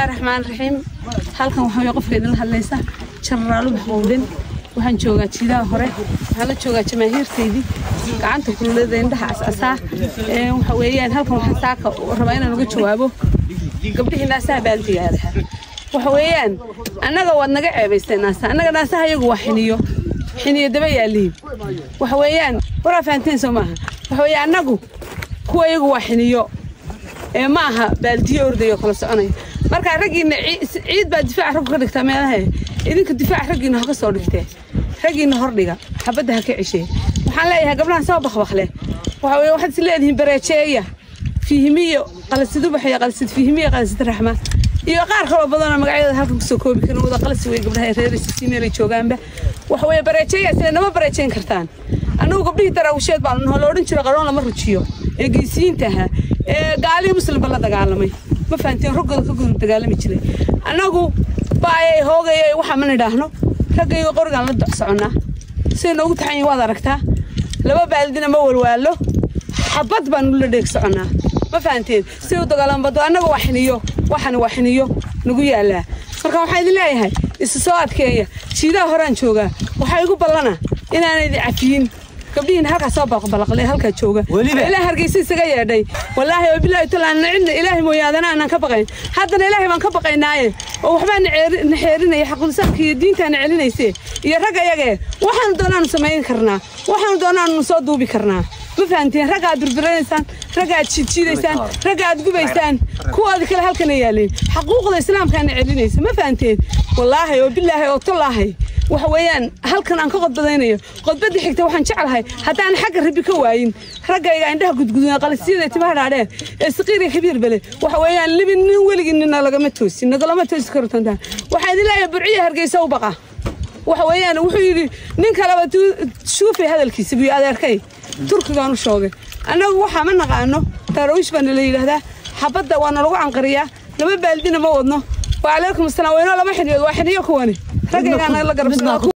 raxmaan raxiim halkan waxaa way qofka idinla hadlaysa jarraalu maxquudin waxaan joogaa jiidaha hore waxaan la joogaa jamaahiirtaydii gacanta kululada indhaha casasaa waxa weeyaan halkan waxaan saaka rabaa inaan uga jawaabo gabdhihii naasaha baaldigaadaha waxa weeyaan annaga waad naga ceebaysteen naasa annaga naasaha iyagu waa xiniyo xiniyo daba yaaliin waxa weeyaan waraa fahanteen soo maaha waxa weeye annagu kuwa iyagu waa xiniyo ee ma aha baaldiyo ordayo kala soconaya markaa raggiina ciid baa difaaca raggu ka dhigtaa meelaha idinka difaaca raggiina ha ka soo dhigtee raggiina hordhiga xabadda ha ka ceshee waxaan leeyahay gabdhahan soo bakbakle waxa weye waxaad is leedihiin bareejeeya fiihimiyo qalasid ubax iyo qalasid fiihimiyo qalasid raxma iyo qaar kaloo badanoo magacyada halkan kusoo koobi karin wada qalasi wey gabdhaha reeraysa si meelay joogaanba waxa weye bareejeeya sida nama bareejeyn kartaan annagu gabdhihii daraawisheed baan noo la odhan jiro qaroon lama rujiyo ee geesiyiinta ahaa ee gaalii muslimba la dagaalamay ma fahanteen raggooda ka gudu dagaalami jiray annagu baayay hoogayay waxaa ma nidhaahno raggaygo qorigaan la doc soconnaa siday noogu taxan yihin waad aragtaa laba baaldina ma walwaalo xabad baanu la dheeg soconnaa ma fahanteen siday u dagaalambado annaga waa xiniyo waxani waa xiniyo nagu yaallaa marka waxaan idin leeyahay isu soo adkeeya jiidaha horaan joogaa waxaa igu ballana inaana idin cafiyin gabdhihiin halkaa soo balaqbalaqlay halkaa jooga ilaa hargeysa isaga yeedhay wallaahi oo bilaahi talaan cidna ilaahay mooyaadana aanan ka baqayn haddana ilaahay baan ka baqaynaaye oo waxbaa na xeerinaya xaqulisaanka iyo diintaana celinayse iyo ragga yagee waxaanu doonaanu samayn karnaa waxaanu doonaanu soo duubi karnaa ma fahanteen ragga aad birbiranaysaan ragga aad jiidjiidaysaan ragga aad gubaysaan kuwaadi kale halkana yaaleen xaquuqda islaamkaana celinaysa ma fahanteen wallaahi oo bilaahi oo tallaahay waxa weeyaan halkan aan ka qodbadaynayo qodbadii xigta waxaan jeclahay haddaan xagga rabi ka waayin raggayga indhaha gudgudan qalisiyada timaha dhaadheer ee saqiiriga kabiir bale waxa weeyaan libin nin weligii nina lagama toosin nagalama toosi karo tantaan waxaan idin leeyahay burciya hargeysa u baqa waxa weeyaan wuxuu yidhi nin kaleba shuufay hadalkiisa buyo adeerkay turkigaan u shoogay annagu waxaa ma naqaano tarawiish baana la yidhaahdaa xabadda waana lagu canqariyaa laba baaldina ma wadno وعليكم السلام وينو لما حنيو واحد يكوني رجعنا لا قرب